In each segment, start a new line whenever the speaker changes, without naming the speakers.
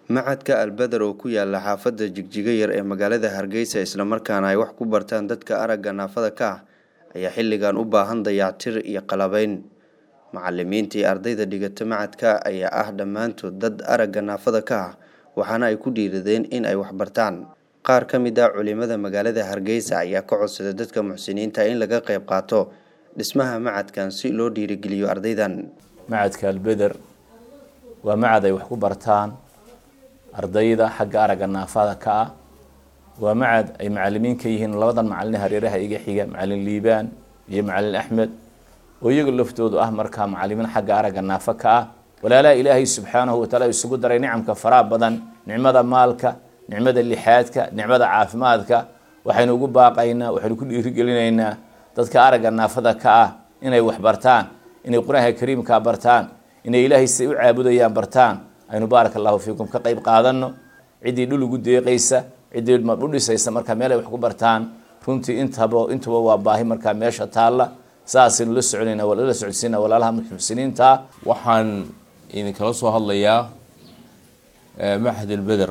Macadka Albadar oo ku yaala xaafadda Jigjiga Yar ee magaalada Hargeysa isla markaana ay wax ku bartaan dadka aragga naafada ka ah ayaa xilligan u baahan dayactir iyo qalabayn. Macallimiinta iyo ardayda dhigata macadka ayaa ah dhammaantood dad aragga naafada ka ah waxaana ay ku dhiiradeen in ay wax bartaan. Qaar ka mid ah culimada magaalada Hargeysa ayaa ka codsaday dadka muxsiniinta in laga qayb qaato dhismaha macadkan si loo dhiirigeliyo ardaydan.
macadka albeder waa macad ay wax ku bartaan ardayda xagga aragga naafada ka ah waa macad ay macalimiin ka yihiin labadan macalin hareeraha iga xiga macalin liibaan iyo macalin axmed oo iyaga laftoodu ah markaa macalimiin xagga aragga naafo ka ah walaalaha ilaahay subxaanahu wataala isugu daray nicamka faraha badan nicmada maalka nicmada lixaadka nicmada caafimaadka waxaynu ugu baaqaynaa waxaynu ku dhiirigelinaynaa dadka aragga naafada ka ah inay wax bartaan inay qur-aanka kariimka bartaan inay ilaahay siday u caabudayaan bartaan aynu baaraka allahu fiikum ka qayb qaadano ciddii dhul ugu deeqaysa ciddii u dhisaysa markaa meel ay wax ku bartaan runtii intaba intuba waa baahi markaa meesha taalla saasaynu la soconayna la socodsiina walaalaha muxsiniinta
waxaan idinkala soo hadlayaa maxad albeder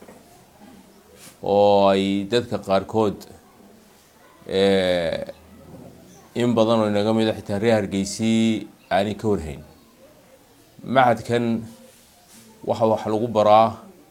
oo ay dadka qaarkood in badan oo inaga mida xitaa reer hargeysii aanay ka warhayn maxadkan waxa wax lagu baraa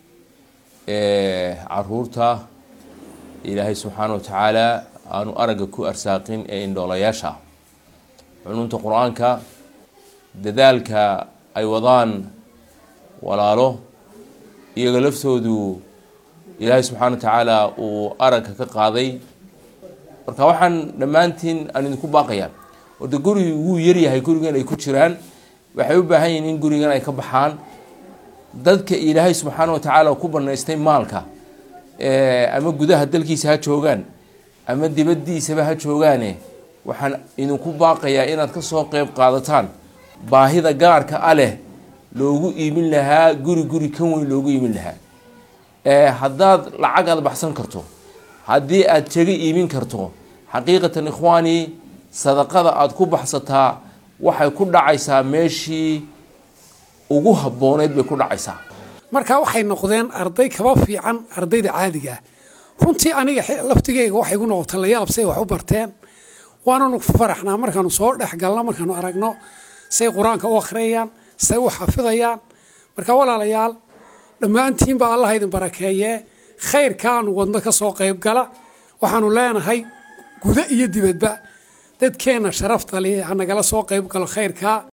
caruurta ilaahay subxaana wa tacaala aanu aragga ku arsaaqin ee indhoolayaasha cununta qur-aanka dadaalka ay wadaan walaalo iyaga laftoodu ilaahay subxaana wa tacaala uu aragga ka qaaday marka waxaan dhammaantiin aan idinku baaqayaa orda gurigi wuu yaryahay gurigan ay ku jiraan waxay u baahan yihiin in gurigan ay ka baxaan dadka ilaahay subxaana wa tacaala ku banaystay maalka ama gudaha dalkiisa ha joogaan ama dibadiisaba ha joogaane waxaan idinku baaqayaa inaad kasoo qeyb qaadataan baahida gaarka a leh loogu iimin lahaa guri guri kan weyn loogu iimin lahaa haddaad lacag aad baxsan karto haddii aad jaga iimin karto xaqiiqatan ikhwaani sadaqada aada ku baxsataa waxay ku dhacaysaa meeshii ugu habbooneyd bay ku dhacaysaa
markaa waxay noqdeen arday kaba fiican ardayda caadiga ah runtii aniga laftigeyga waxay gu noqota layaab say wax u barteen waananu faraxnaa markaanu soo dhex galno markaanu aragno say qur-aanka u akhriyayaan say u xafidayaan marka walaalayaal dhammaantiinba allah idin barakeeyee khayrkaanu wadno ka soo qayb gala waxaanu leenahay gudo iyo dibadba dadkeenna sharafta li hanagala soo qayb galo khayrkaa